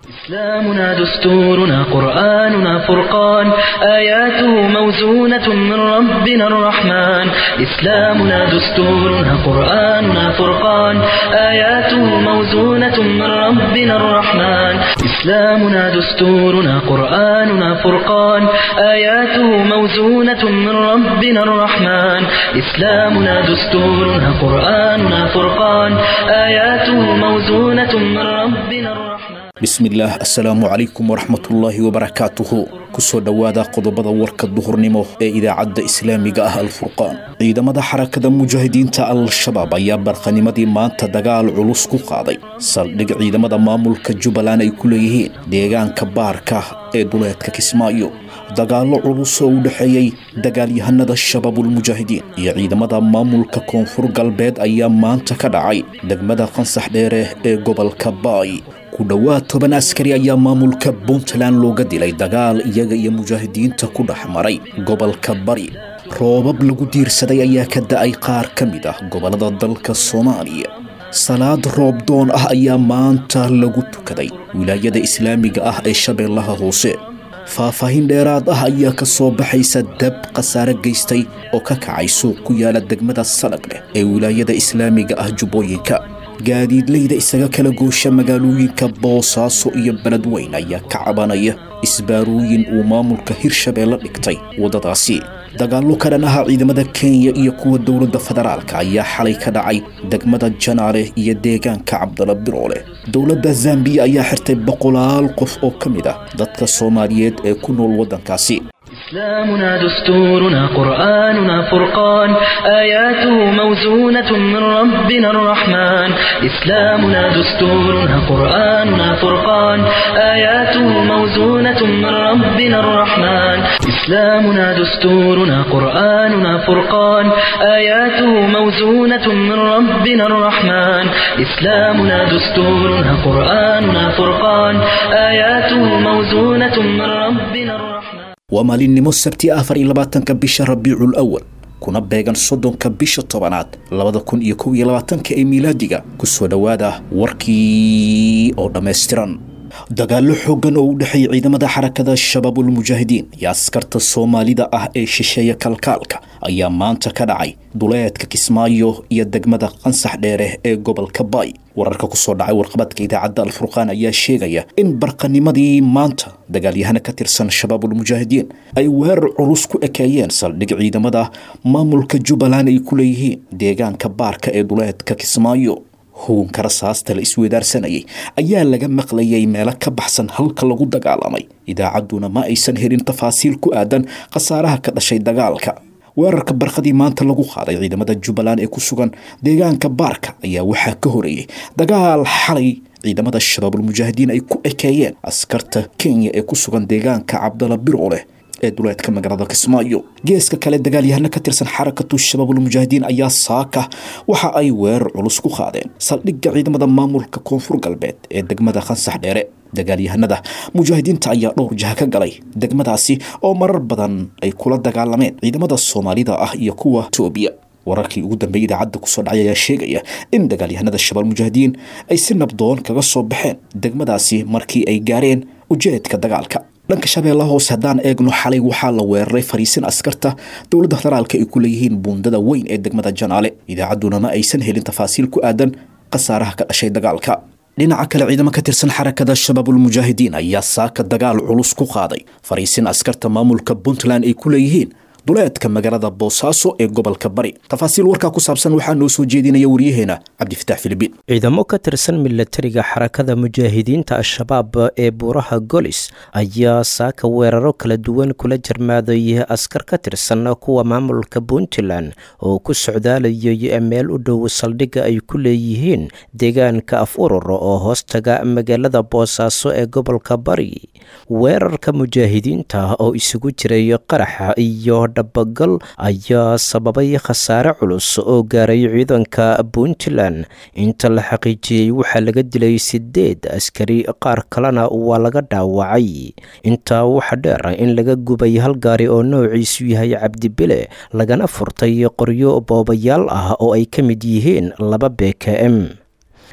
إسلامنا دستورنا قرآننا فرقان آياته موزونة من ربنا الرحمن إسلامنا دستورنا قرآننا فرقان آياته موزونة من ربنا الرحمن إسلامنا دستورنا قرآننا فرقان آياته موزونة من ربنا الرحمن إسلامنا دستورنا قرآننا فرقان آياته موزونة من ربنا الرحمن bismillaah assalaamu calaykum waraxmatullaahi wabarakaatuhu kusoo dhowaada qodobada warka duhurnimo ee idaacadda islaamiga ah alfurqaan ciidamada xarakada mujaahidiinta al-shabaab ayaa barqanimadii maanta dagaal culus ku qaaday saldhig ciidamada maamulka jubbaland ay ku leeyihiin deegaanka baarka ee duleedka kismaayo dagaallo culus oo u dhexeeyey dagaalyahanada shabaabulmujaahidiin iyo ciidamada maamulka koonfur galbeed ayaa maanta ka dhacay degmada qansax dheere ee gobolka baay ku dhowaad toban askari ayaa maamulka puntland looga dilay dagaal iyaga iyo mujaahidiinta ku dhex maray gobolka bari roobab lagu diirsaday ayaa ka da-ay qaar ka mid ah gobollada dalka soomaaliya salaad roobdoon ah ayaa maanta lagu tukaday wilaayada islaamiga ah ee shabeellaha hoose faahfaahin dheeraad ah ayaa ka soo baxaysa dab khasaare geystay oo ka kacay suuq ku yaala degmada salag leh ee wilaayada islaamiga ah jubbooyinka gaadiidleyda isaga kala goosha magaalooyinka boosaaso iyo beledweyn ayaa ka cabanaya isbaarooyin uu maamulka hirshabeelle dhigtay waddadaasi dagaallo ka dhan aha ciidamada kenya iyo kuwa dowladda federaalka ayaa xalay ka dhacay degmada janaale iyo deegaanka cabdala biroole dowladda zambiya ayaa xirtay boqolaal qof oo ka mid ah dadka soomaaliyeed ee ku nool waddankaasi إسلامنا دستورنا قرآننا فرقان آياته موزونة من ربنا الرحمن إسلامنا دستورنا قرآننا فرقان آياته موزونة من ربنا الرحمن إسلامنا دستورنا قرآننا فرقان آياته موزونة من ربنا الرحمن إسلامنا دستورنا قرآننا فرقان آياته موزونة من ربنا الرحمن waa maalinimo sabti afar iyo labaatanka bisha rabiicul awal kuna beegan soddonka bisha tobanaad labada kun iyo kow iyo labaatanka ee miilaadiga kusoo dhowaada warkii oo dhammaystiran dagaallo xooggan oo u dhexeeya ciidamada xarakada shabaabulmujaahidiin iyo askarta soomaalida ah ee shisheeya kalkaalka ayaa maanta ka dhacay duleedka kismaayo iyo degmada qansax dheere ee gobolka baay wararka kusoo dhacay warqabadka idaacadda alfurqaan ayaa sheegaya in barqanimadii maanta dagaalyahana ka tirsan shabaabulmujaahidiin ay weerar culus ku ekeeyeen saldhig ciidamada maamulka jubbaland ay ku leeyihiin deegaanka baarka ee duleedka kismaayo hugunka rasaasta la isweedaarsanayay ayaa laga maqlayay meelo ka baxsan halka lagu dagaalamay idaacadduna ma aysan helin tafaasiil ku aadan khasaaraha ka dhashay dagaalka weerarka barqadii maanta lagu qaaday ciidamada jubbaland ee ku sugan deegaanka baarka ayaa waxaa ka horeeyey dagaal xalay ciidamada shabaabulmujaahidiin ay ku ekeeyeen askarta kenya ee ku sugan deegaanka cabdala birooleh ee duleedka magaalada kismaayo geeska kale dagaalyahano ka tirsan xarakatu shabaabulmujaahidiin ayaa saaka waxa ay weerar culus ku qaadeen saldhigga ciidamada maamulka koonfur galbeed ee degmada khansax dheere dagaalyahanada mujaahidiinta ayaa dhowr jaha ka galay degmadaasi oo marar badan ay kula dagaalameen ciidamada soomaalida ah iyo kuwa etoobiya wararkii ugu dambeeyay idaacadda kusoo dhacay ayaa sheegaya in dagaalyahanada shabaal mujaahidiin ay si nabdoon kaga soo baxeen degmadaasi markii ay gaareen ujeedka dagaalka dhanka shabeellaha hoose haddaan eegno xalay waxaa la weeraray fariisin askarta dowladda federaalka ay ku leeyihiin buundada weyn ee degmada janaale idaacadduna ma aysan helin tafaasiil ku aadan khasaaraha ka dhashay dagaalka dhinaca kale ciidamo ka tirsan xarakada shabaabulmujaahidiin ayaa saaka dagaal culus ku qaaday fariisin askarta maamulka puntland ay ku leeyihiin duleedka magaalada boosaaso ee gobolka bari tafaasiil warkaa ku saabsan waxaa noo soo jeedinaya waryaheena cabdifitaax filibiin ciidamo ka tirsan milatariga xarakada mujaahidiinta al-shabaab ee buuraha golis ayaa saaka weeraro kala duwan kula jarmaaday askar ka tirsan kuwa maamulka puntland oo ku socdaalayay meel u dhow saldhigga ay ku leeyihiin deegaanka af urur oo hoostaga magaalada boosaaso ee gobolka bari weerarka mujaahidiinta oo isugu jiray qaraxa iyo dhabagal ayaa sababay khasaare culus oo gaaray ciidanka puntland inta la xaqiijiyey waxaa laga dilay sideed askari qaar kalena waa laga dhaawacay intaa waxa dheer in laga gubay hal gaari oo noociisu yahay cabdibile lagana furtay qoryo boobayaal ah oo ay ka mid yihiin laba b k m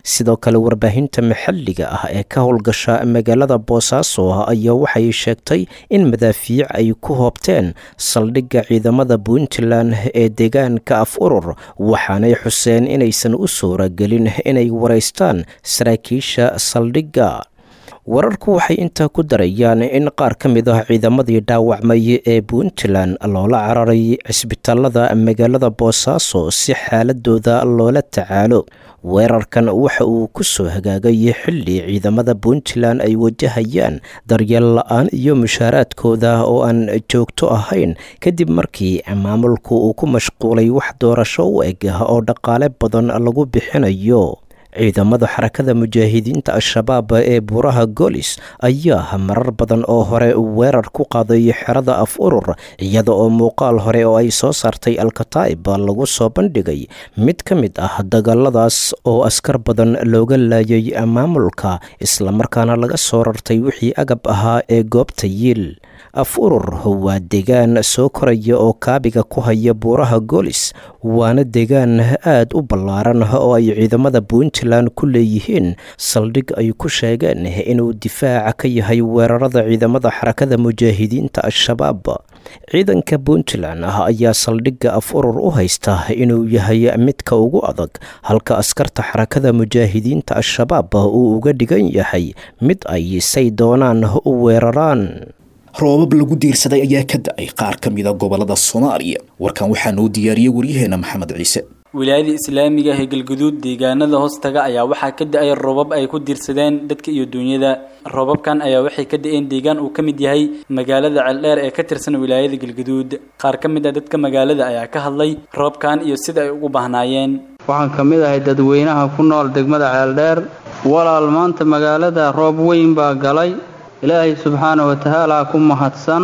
sidoo kale warbaahinta maxalliga ah ee ka howlgasha magaalada boosaaso ayaa waxay sheegtay in madaafiic ay ku hoobteen saldhigga ciidamada puntland ee deegaanka af urur waxaanay xuseen inaysan u suuragelin inay waraystaan saraakiisha saldhigga wararku waxay intaa ku darayaan in qaar ka mid ah ciidamadii dhaawacmay ee puntland loola cararay cisbitaalada magaalada boosaaso si xaaladooda loola tacaalo weerarkan waxa uu ku soo hagaagay xilli ciidamada puntland ay wajahayaan daryeel la-aan iyo mushaaraadkooda oo aan joogto ahayn kadib markii maamulku uu ku mashquulay wax doorasho u eg oo dhaqaale badan lagu bixinayo ciidamada xarakada mujaahidiinta al-shabaab ee buuraha golis ayaa marar badan oo hore weerar ku qaaday xerada af urur iyada oo muuqaal hore oo ay soo saartay alkataa'ib lagu soo bandhigay mid ka mid ah dagaaladaas oo askar badan looga laayay maamulka islamarkaana laga soo rartay wixii agab ahaa ee goobta yiil af urur waa deegaan soo koraya oo kaabiga ku haya buuraha golis waana deegaan aad u ballaaran oo ay ciidamada puntland ku leeyihiin saldhig ay ku sheegeen inuu difaaca ka yahay weerarada ciidamada xarakada mujaahidiinta al-shabaab ciidanka puntland ah ayaa saldhigga af urur u haysta inuu yahay midka ugu adag halka askarta xarakada mujaahidiinta al-shabaab uu uga dhigan yahay mid ay say doonaan u weeraraan roobab lagu diirsaday ayaa ka da-ay qaar ka mida gobolada soomaaliya warkan waxaa noo diyaariyey waryaheena maxamed ciise wilaayada islaamiga ee galguduud deegaanada hoostaga ayaa waxaa ka da-ay roobab ay ku diirsadeen dadka iyo duunyada roobabkan ayaa waxay ka da-een deegaan uu ka mid yahay magaalada ceeldheer ee ka tirsan wilaayada galguduud qaar ka mid a dadka magaalada ayaa ka hadlay roobkan iyo sida ay ugu bahnaayeen waxaan ka mid ahay dadweynaha ku nool degmada ceeldheer walaal maanta magaalada roob weyn baa galay ilaahay subxaana wa tacaala ku mahadsan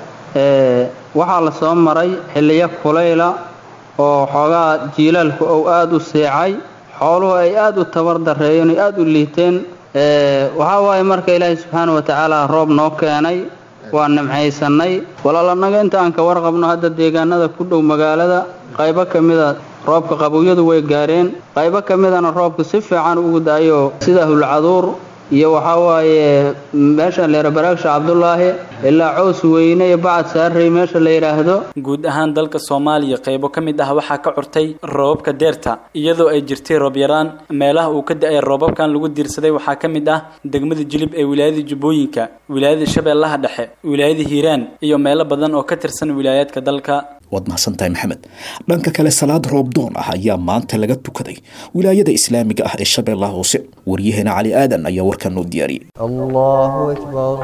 waxaa la soo maray xilliyo kulayla oo xoogaa jiilaalku ou aada u seecay xooluhu ay aada u tabar dareeyeen oy aada u liiteen waxaa waaye marka ilaahay subxaana wa tacaala roob noo keenay waa nimcaysannay walaal annaga inta aan ka warqabno hadda deegaanada ku dhow magaalada qaybo ka mida roobka qabowyadu way gaareen qaybo ka midana roobku si fiican ugu da-ayoo sida hulcaduur iyo waxaa waaye meesha leera baraagsha cabdulaahi ilaa cows weyne iyo bacad saarrey meesha la yidhaahdo guud ahaan dalka soomaaliya qaybo ka mid ah waxaa ka curtay roobabka deerta iyadoo ay jirtay roob yaraan meelaha uu ka da-ay roobabkan lagu diirsaday waxaa ka mid ah degmada jilib ee wilaayada jubbooyinka wilaayada shabeellaha dhexe wilaayada hiiraan iyo meelo badan oo ka tirsan wilaayaadka dalka waad mahadsantahay maxamed dhanka kale salaad roobdoon ah ayaa maanta laga tukaday wilaayada islaamiga ah ee shabeellaha hoose waryaheena cali aadan ayaa warkan noo diyaariyey الله أكبر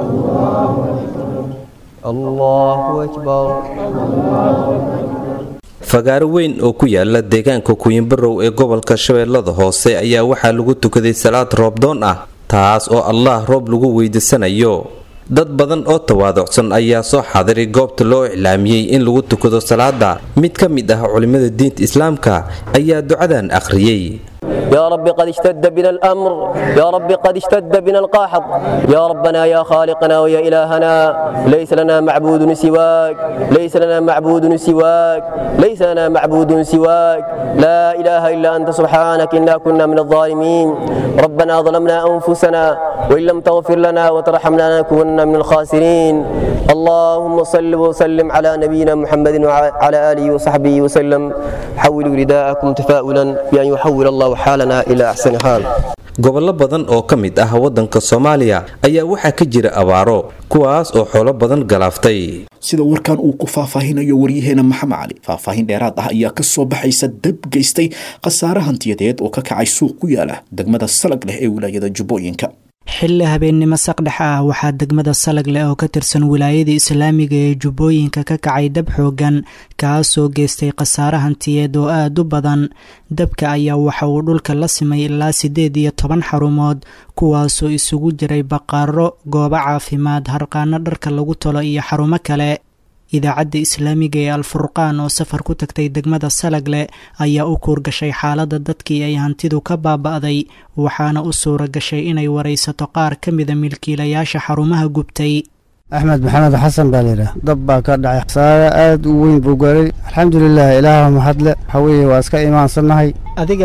الله أكبر fagaaro weyn oo ku yaala deegaanka kuyinbarow ee gobolka shabeellada hoose ayaa waxaa lagu tukaday salaad roobdoon ah taas oo allah roob lagu weydiisanayo dad badan oo tawaaducsan ayaa soo xaadiray goobta loo iclaamiyey in lagu tukado salaada mid ka mid ah culimmada diinta islaamka ayaa ducadan akhriyey يا رب قد اشتد بنا الأمر يا رب قد اشتد بنا القاحط يا ربنا يا خالقنا ويا إلهنا ليس لنا معبود سواك ليس لنا معبود سواك ليس لنا معبود سواك لا إله إلا أنت سبحانك إنا كنا من الظالمين ربنا ظلمنا أنفسنا وإن لم تغفر لنا وترحمنا لنكونن من الخاسرين اللهم صل وسلم على نبينا محمد وعلى آله وصحبه وسلم حولوا رداءكم تفاؤلا بأن يحول الله حالنا إلى أحسن حال gobollo badan oo ka mid ah waddanka soomaaliya ayaa waxaa ka jira abaaro kuwaas oo xoolo badan galaaftay sida warkan uu ku faahfaahinayo waryaheena maxamed cali faahfaahin dheeraad ah ayaa ka soo baxaysa dab geystay khasaare hantiyadeed oo ka kacay suuq ku yaala degmada salag leh ee wilaayada jubbooyinka xilli habeennimo saqdhex ah waxaa degmada salag leh oo ka tirsan wilaayada islaamiga ee jubbooyinka ka kacay dab xoogan kaasoo geystay khasaare hantiyeed oo aada u badan dabka ayaa waxa uu dhulka la simay ilaa siddeed iyo toban xarumood kuwaasoo isugu jiray baqaaro goobo caafimaad harqaano dharka lagu talo iyo xarumo kale idaacadda islaamiga ee alfurqaan oo safar ku tagtay degmada salagle ayaa u kuurgashay xaaladda dadkii ay hantidu ka baaba'day waxaana u suura gashay inay waraysato qaar ka mida milkiilayaasha xarumaha gubtay axmed maxamed xasan baa layidhaah dab baa ka dhacay khasaare aad u weyn buu gaaray alxamdulilah ilaaha mahadle waxaa weeye waa iska imaansannahay adiga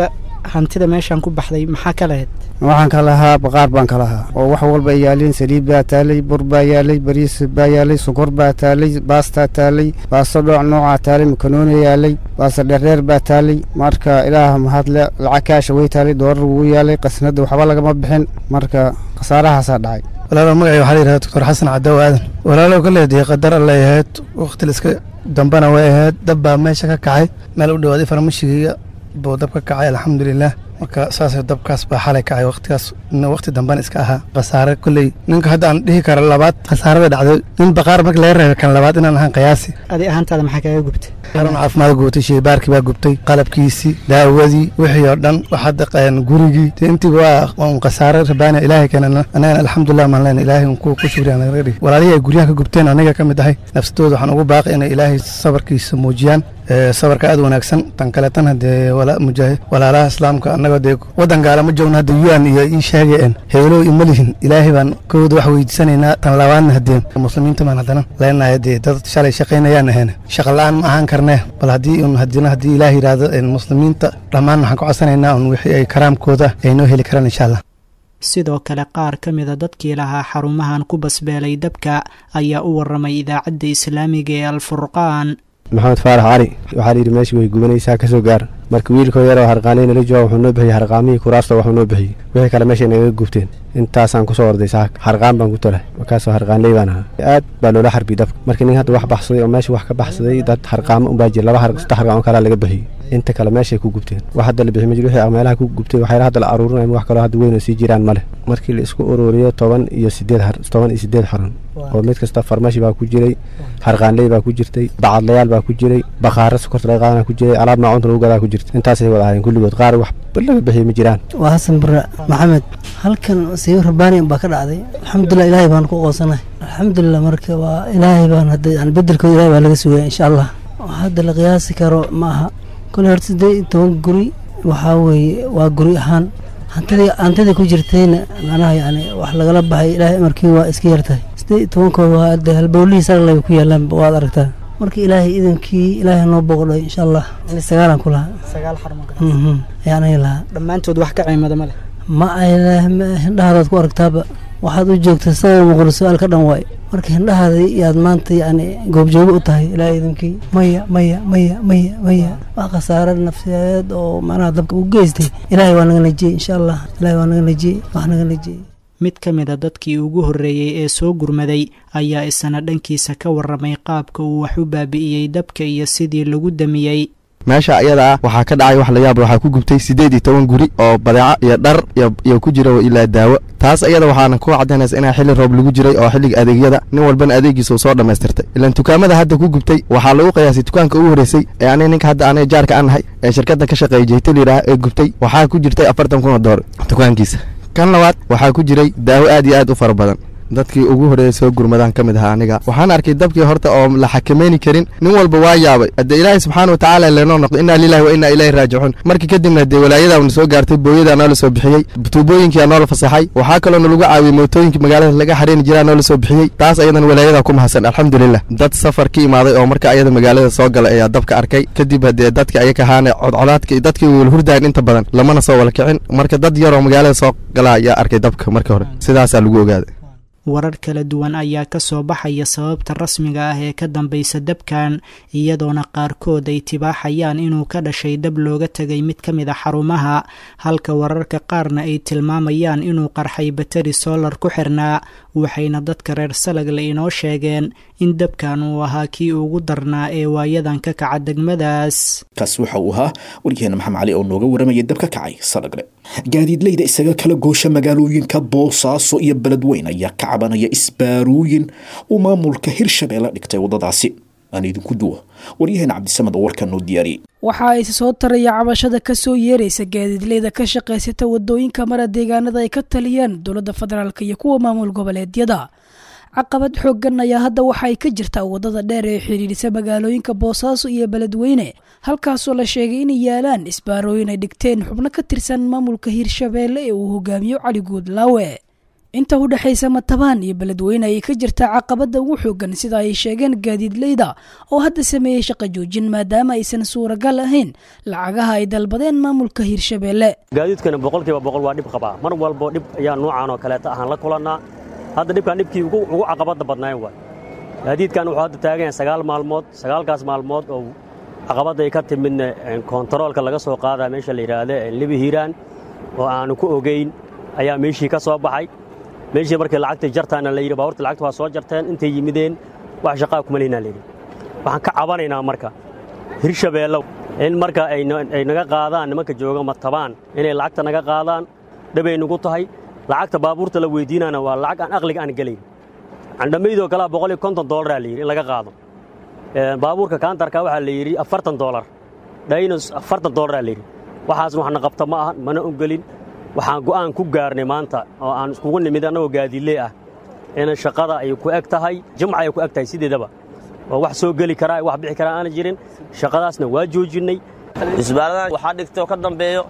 hantida meeshaan ku baxday maxaa ka lahayd waxaan ka lahaa baqaar baan ka lahaa oo wax walba ay yaaleen saliid baa taalay bur baa yaalay bariis baa yaalay sokor baa taalay baastaa taalay baasto dhooc noocaa taalay makanooni yaalay baasto dheerdheer baa taalay marka ilaah mahadle lacag kaasha way taalay doorar wuu yaalay qasnada waxba lagama bixin marka khasaarahaasaa dhacay walaalo magacay waxaa la yidhahda doctor xasan cadow aadan walaalow ka leedihay qadar allay ahayd wakhti liska dambana way ahayd dab baa meesha ka kacay meel u dhawaaday farmashigiga buu dab ka kacay alxamdulilah marka saas dabkaas baa xalay kacay waqtigaas waqti dambana iska ahaa khasaare kolley ninka hadda aan dhihi karo labaad khasaarada dhacday nin baqaar marka laga reeba kan labaad inaan ahaan qiyaasi adi ahaantaada maxaa kaaga gubtay xarun caafimaad gubtay sheybaarkii baa gubtay qalabkiisii daawadii wixii oo dhan wax hadda gurigii de intiiba waa un khasaare rabaana ilaahay keenana anagana alxamdulilah maan leena ilaahay un ku shukriya naga dhigi walaalihii ay guryaha ka gubteen aniga ka mid ahay nafsadooda waxaan ugu baaqay inay ilaahay sabarkiisa muujiyaan sabarka aad wanaagsan tan kaleetan hadee mujaahid walaalaha islaamka annagoo dee waddan gaala ma joogno hadda un iyo ii sheegeen heelow ima lihin ilaahay baan kooda wax weydiisanaynaa tan labaadna hadee muslimiinta baan haddana leenahay dee dad shalay shaqaynayaan ahayn shaqa la-aan ma ahaan karnee bal haddii un hadina haddii ilaah yidhaahdo muslimiinta dhammaan waxaan ka codsanaynaa un wixii ay karaamkooda ay noo heli karaan insha allah sidoo kale qaar ka mida dadkii lahaa xarumahan ku basbeelay dabka ayaa u waramay idaacadda islaamiga ee alfurqaan maxamed faarax cali waxaa layidhi meeshii way gubanaysaa ka soo gaar marka wiilkoo yaroo harqaanay nala jooga wuxuu noo bixiyey harqaamihii kuraasta waxuu noo bixiyey wixii kale meeshay nagaga gubteen intaasaan kusoo orday saaka harqaan baan ku tolay markaasoo harqaanley baan ahaa aad baa loola xarbi dabka markii nin hadda wax baxsaday oo meesha wax ka baxsaday dad harqaamo unbaa jira laba saddex harqaamo kalaa laga bixiyey inta kale meeshay ku gubteen wax hadda la bixi ma jiro wixii meelaha ku gubtay waxyaala hadda la aruurinaya wax kaloo hadda weyn oo sii jiraan ma leh markii la isku ururiyo toban iyo sideed toban iyo sideed xaran oo mid kasta farmashi baa ku jiray harqaanley baa ku jirtay bacadlayaal baa ku jiray bakhaaro sokorta laga qaadana ku jiray alaab maacunta lagu gadaa ku jirta intaasay wada ahaayeen kulligood qaar wax laga bixiyey ma jiraan waa xasan bare maxamed halkan siibo rabbaani baa ka dhacday alxamdulilah ilaahay baan ku qoonsanahay alxamdulilah marka waa ilaahay baan hadda yani bedelkooda ilahay baa laga sugaya insha allah hadda la qiyaasi karo ma aha kole horta siddeed iyo toban guri waxaa weeye waa guri ahaan hantidii hantidii ku jirtayna macnaha yani wax lagala baxay ilaahay amarkii waa iska yartahay siddeed iyo tobankood waa de halbowlihii sarlay ku yaalaan waad aragtaa marka ilaahay idankii ilaahay noo booqdhay insha allah yani sagaalan ku lahaa sagaal xarmo ayaan ay lahaa dhammaantood wax ka ciimada ma leh ma ay hindhahaadaad ku aragtaaba waxaad u joogtay sabab muqul su-aal ka dhan waay marka hindhahaada yaad maanta yani goobjoogo u tahay ilaahay idankii maya maya maya maya maya wax khasaare nafsiyeed oo macnaha dabka u geystay ilaahay waa naga najiyey insha allah ilaahay waa naga najiyey wax naga najiyey mid ka mid a dadkii ugu horreeyey ee soo gurmaday ayaa isana dhankiisa ka warramay qaabka uu wax u baabi'iyey dabka iyo sidii lagu damiyey meesha iyada ah waxaa ka dhacay wax la yaab waxaa ku gubtay siddeed iyo toban guri oo badeeco iyo dhar iyo ku jira ilaa daawo taas iyada waxaana ku caddaynaysa inaa xilli roob lagu jiray oo xilliga adeegyada nin walbana adeegiisa uu soo dhammaystirtay ilaan dukaamada hadda ku gubtay waxaa lagu qiyaasay dukaanka ugu horreysay ee aniga ninka hadda aniga jaarka aan nahay ee shirkadda ka shaqeeya jeyta layidhaah ee gubtay waxaa ku jirtay afartan kun oo doolar dukaankiisa kan labaad waxaa ku jiray daawo aad iyo aad u fara badan dadkii ugu horreeyay soo gurmadaan ka mid ahaa aniga waxaan arkay dabkii horta oo la xakamayni karin nin walba waa yaabay haddee ilaahay subxaana wa tacaala leenoo noqdo innaa lilahi wa innaa ilayhi raajicuun markii kadibna dee walaayadaa na soo gaartay booyadaa noola soo bixiyey tuubooyinkiyaa noola fasaxay waxaa kaloo nalagu caawiyey mootooyinkii magaalada laga xareeni jiraa noola soo bixiyey taas ayadan walaayadaa ku mahadsan alxamdulilah dad safar ka imaaday oo marka ayada magaalada soo gala ayaa dabka arkay kadib haddee dadka ayaka ahaane codcolaadka dadkii wala hurdayan inta badan lamana soo wala kicin marka dad yaroo magaalada soo gala ayaa arkay dabka marka hore sidaasaa lagu ogaaday warar kala duwan ayaa ka soo baxaya sababta rasmiga ah ee ka dambaysa dabkan iyadoona qaarkood ay tibaaxayaan inuu ka dhashay dab looga tegay mid ka mid a xarumaha halka wararka qaarna ay tilmaamayaan inuu qarxay bateri solar ku xirnaa waxayna dadka reer salagle inoo sheegeen in dabkan uu ahaa kii ugu darnaa ee waayadan ka kaca degmadaas kaasi waxa uu ahaa waryaheena maxamed cali oo nooga warramaya dab ka kacay salagle gaadiidleyda isaga kala goosha magaalooyinka boosaaso iyo beledweyn ayaa ka cabanaya isbaarooyin uu maamulka hirshabeelle dhigtay waddadaasi aan idinku duwa waryaheena cabdisamed oo warkan noo diyaariyey waxa ay soo taraya cabashada ka soo yeeraysa gaadiidleyda ka shaqaysata waddooyinka mara deegaanada ay ka taliyeen dowladda federaalk iyo kuwa maamul goboleedyada caqabad xooggan ayaa hadda waxa ay ka jirtaa waddada dheer ee xidhiidhisa magaalooyinka boosaaso iyo beledweyne halkaasoo la sheegay inay yaalaan isbaarooyin ay dhigteen xubno ka tirsan maamulka hirshabeelle ee uu hogaamiyo cali guudlaawe inta u dhexaysa matabaan iyo beledweyne ayay ka jirtaa caqabada ugu xoogan sida ay sheegeen gaadiidleyda oo hadda sameeyey shaqo joojin maadaama aysan suuragal ahayn lacagaha ay dalbadeen maamulka hirshabeelle gaadiidkana boqolkiiba boqol waa dhib qabaa mar walbo dhib ayaa nuucan oo kaleeta ahaan la kulannaa hadda dhibkan dhibkii ugu caqabadda badnayn waay gaadiidkan wuxuu hadda taagan yahay sagaal maalmood sagaalkaas maalmood oo caqabadda ay ka timidna kontaroolka laga soo qaadaa meesha la yidhaahda libi hiiraan oo aanu ku ogeyn ayaa meeshii ka soo baxay meeshii markii lacagtii jartaana la yidhi baabuurta lacagta waa soo jarteen intay yimideen wax shaqaa kuma lehinaa layidhi waxaan ka cabanaynaa marka hirshabeellow in marka ay naga qaadaan nimanka jooga matabaan inay lacagta naga qaadaan dhabay nugu tahay lacagta baabuurta la weydiinana waa lacag aan aqliga aan gelayn candhamaydoo kalea boqol iyo konton dollaraa la yidhi in laga qaado baabuurka kaantarka waxaa la yidhi afartan dollar dhaynos afartan dollaraa la yidhi waxaasna waxna qabta ma ahan mana ogelin waxaan go'aan ku gaarnay maanta oo aan iskugu nimid annagoo gaadiidley ah inay shaqada ay ku eg tahay jimca ay ku eg tahay sideedaba oo wax soo geli karaa wax bixi karaa aana jirin shaqadaasna waa joojinnay isbaaradan waxaa dhigtay oo ka dambeeyo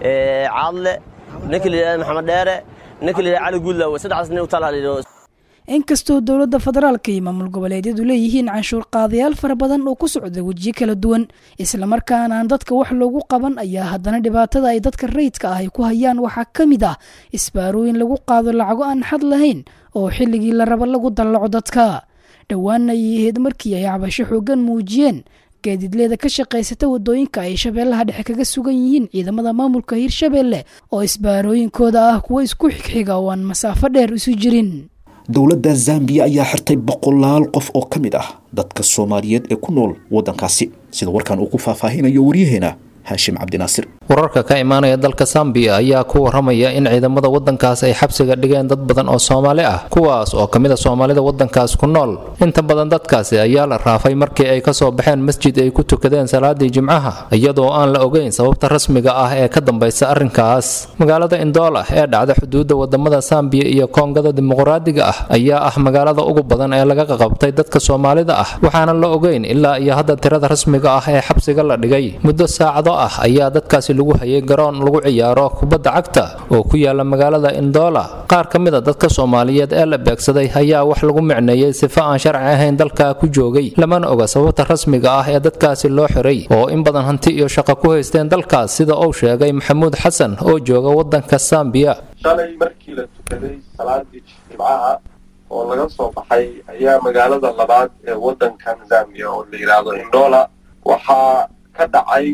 caadle ninka la yidhahda maxamed dheere ninka la yidhahda cali guudlaawe saddexdaas nin u talaa inkastoo dowladda federaalka iyo maamul goboleedyadu leeyihiin canshuur qaadayaal fara badan oo ku socda wejiyo kala duwan islamarkaana aan dadka wax loogu qaban ayaa haddana dhibaatada ay dadka rayidka ah ay ku hayaan waxaa ka mid ah isbaarooyin lagu qaado lacago aan xad lahayn oo xilligii la rabo lagu dallaco dadka dhowaanna ayay ahayd markii ay cabasho xooggan muujiyeen gaadiidleeda ka shaqaysata wadooyinka ay shabeellaha dhexe kaga sugan yihiin ciidamada maamulka hirshabeelle oo isbaarooyinkooda ah kuwo isku xigxiga oo aan masaafo dheer isu jirin dowladda zambiya ayaa xirtay boqolaal qof oo ka mid ah dadka soomaaliyeed ee ku nool waddankaasi sida warkan uu ku faahfaahinayo waryaheena haashim cabdinaasir wararka ka imaanaya dalka sambiya ayaa ku waramaya in ciidamada wadankaas ay xabsiga dhigeen dad badan oo soomaali ah kuwaas oo ka mid a soomaalida wadankaas ku nool inta badan dadkaasi ayaa la raafay markii ay kasoo baxeen masjid ay ku tukadeen salaadii jimcaha iyadoo aan la ogeyn sababta rasmiga ah ee ka dambaysa arrinkaas magaalada indoola ee dhacda xuduudda wadamada sambiya iyo koongada dimuqraadiga ah ayaa ah magaalada ugu badan ee laga qaqabtay dadka soomaalida ah waxaana la ogeyn ilaa iyo hadda tirada rasmiga ah ee xabsiga la dhigay muddo saacado ah ayaa dadkaasi lagu hayay garoon lagu ciyaaro kubadda cagta oo ku yaala magaalada indoola qaar ka mid a dadka soomaaliyeed ee la beegsaday ayaa wax lagu micneeyey sifo aan sharci ahayn dalka ku joogay lamana oga sababta rasmiga ah ee dadkaasi loo xiray oo in badan hanti iyo shaqo ku haysteen dalkaas sida uu sheegay maxamuud xasan oo jooga wadanka sambiya shalay markii la tukaday salaadii jimcaha oo laga soo baxay ayaa magaalada labaad ee wadankan zambiya oo la yidhaahdo indoola waxaa ka dhacay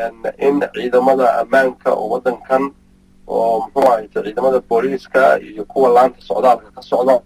in ciidamada ammaanka oo waddankan oo muxuu ahayte ciidamada booliiska iyo kuwa laanta socdaalka ka socda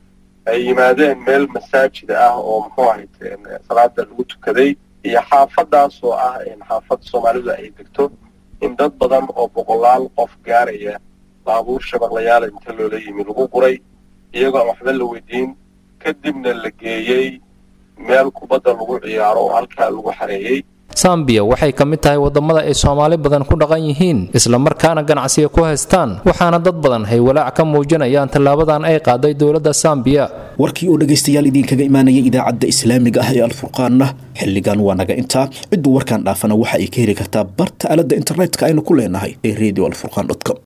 ay yimaadeen meel masaajida ah oo muxuu ahayte salaada lagu tukaday iyo xaafadaas oo ah xaafad soomaalidu ay degto in dad badan oo boqolaal qof gaaraya baabuur shabaqlayaala inta loola yimi lagu guray iyagoo aan waxba la weydiin kadibna la geeyey meel kubadda lagu ciyaaro oo halkaa lagu xareeyey sambiya waxay ka mid tahay wadamada ay soomaali badan ku dhaqan yihiin islamarkaana ganacsiga ku haystaan waxaana dad badan hay walaac ka muujinayaan tallaabadan ay qaaday dowladda sambiya warkii oo dhegaystayaal idinkaga imaanaya idaacadda islaamiga ah ee alfurqaanna xilligan waa naga intaa cidduu warkaan dhaafana waxa ay ka heli kartaa barta aaladda internetka aynu ku leenahay ee radio alfurqan com